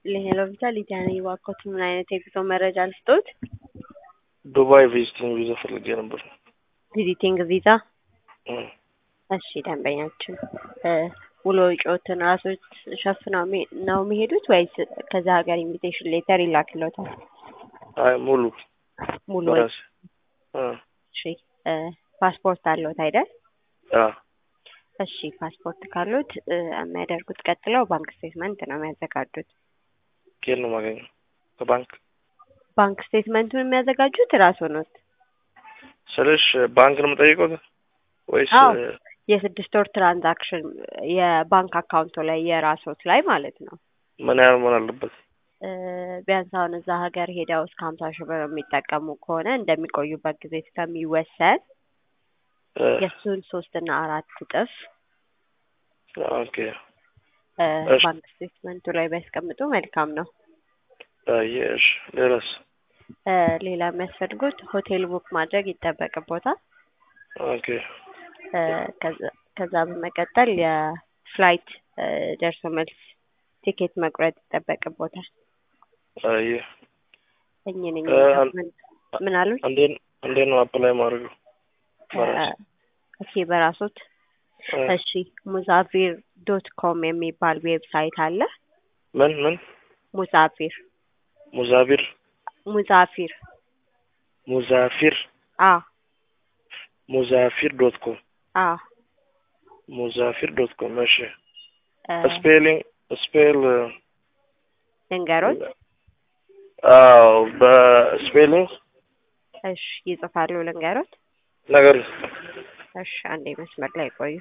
ሄሎ ቪዛ ሊዲያ ነኝ። እባክዎት ምን አይነት የጉዞ መረጃ ልስጦት? ዱባይ ቪዚቲንግ ቪዛ ፈልጌ ነበር። ቪዚቲንግ ቪዛ። እም፣ እሺ ደንበኛችን እ ውሎ ወጪዎትን ራሶት ሸፍነው ሚ- ነው የሚሄዱት ወይስ ከዛ ሀገር ኢንቪቴሽን ሌተር ይላክልዎታል? አይ ሙሉ ሙሉ ወጪ። በራሴ እ እሺ እ ፓስፖርት አለዎት አይደል? አ እሺ ፓስፖርት ካሉት እ የሚያደርጉት ቀጥለው ባንክ ስቴትመንት ነው የሚያዘጋጁት። ከየት ነው የማገኘው? ከባንክ ባንክ ስቴትመንቱን የሚያዘጋጁት ራስዎ ኖት? ስልሽ ባንክ ነው የምጠይቀው ወይስ አዎ። የስድስት ወር ትራንዛክሽን የባንክ አካውንቶ ላይ የራስዎት ላይ ማለት ነው። ምን ያህል መሆን አለበት? እ ቢያንስ አሁን እዛ ሀገር ሄደው እስከ ሀምሳ ሺህ ብር የሚጠቀሙ ከሆነ እንደሚቆዩበት ጊዜ እስከሚወሰን እ የእሱን ሶስት እና አራት እጥፍ ኦኬ እ እሺ። ባንክ ስቴትመንቱ ላይ ቢያስቀምጡ መልካም ነው። አየሽ፣ ሌላስ? እ ሌላ የሚያስፈልጉት ሆቴል ቡክ ማድረግ ይጠበቅቦታል። ኦኬ እ ከዛ- ከዛ በመቀጠል የፍላይት እ ደርሶ መልስ ቲኬት መቁረጥ ይጠበቅቦታል። አየ እኝን እ አን- ምን አሉኝ? እንዴት እንዴት ነው አፕላይ ማድረገው? በራሴ ኦኬ በራሶት እ እሺ ሙዛቪር ዶት ኮም የሚባል ዌብሳይት አለ። ምን ምን ሙዛፊር ሙዛቢር ሙዛፊር ሙዛፊር አ ሙዛፊር ዶት ኮም አ ሙዛፊር ዶት ኮም እሺ እ ስፔሊንግ ስፔል ልንገሮት። አዎ በስፔሊንግ እሺ ይጽፋሉ ልንገሮት። ነገር እሺ አንዴ መስመር ላይ ቆዩ።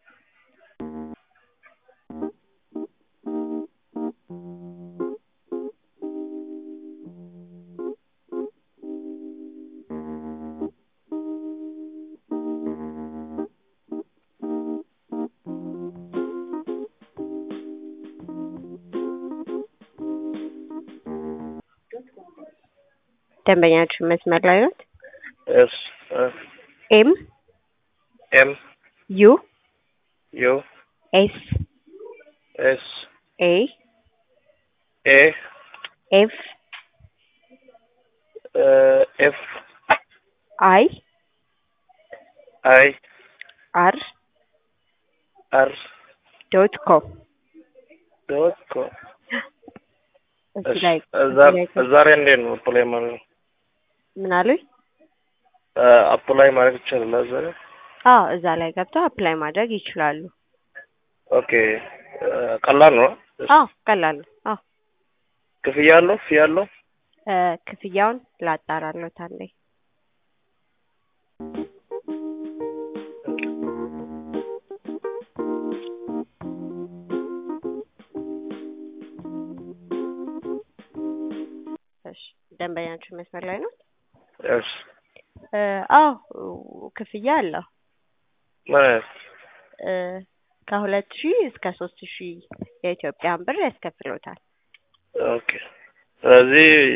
ደንበኛችን መስመር ላይ ናት። ኤስ ኤም ኤም ዩ ዩ ኤስ ኤስ ኤ ኤ ኤፍ ኤፍ አይ አይ አር አር ዶት ኮም ዶት ኮም እዚህ ላይ ዛሬ እንዴት ነው አፕላይ ማድረግ ምን አሉኝ? አፕላይ ማድረግ ይቻላል ዛሬ? አዎ እዛ ላይ ገብተው አፕላይ ማድረግ ይችላሉ። ኦኬ ቀላል ነው። አዎ ቀላል ነው። አዎ ክፍያ አለው? ክፍያ አለው? እ ክፍያውን ላጣራሎት አንዴ። እሺ ደንበኛችን መስመር ላይ ነው። እሺ እ አዎ ክፍያ አለው። ምን አይነት እ ከሁለት ሺህ እስከ ሶስት ሺህ የኢትዮጵያን ብር ያስከፍሎታል። ኦኬ ስለዚህ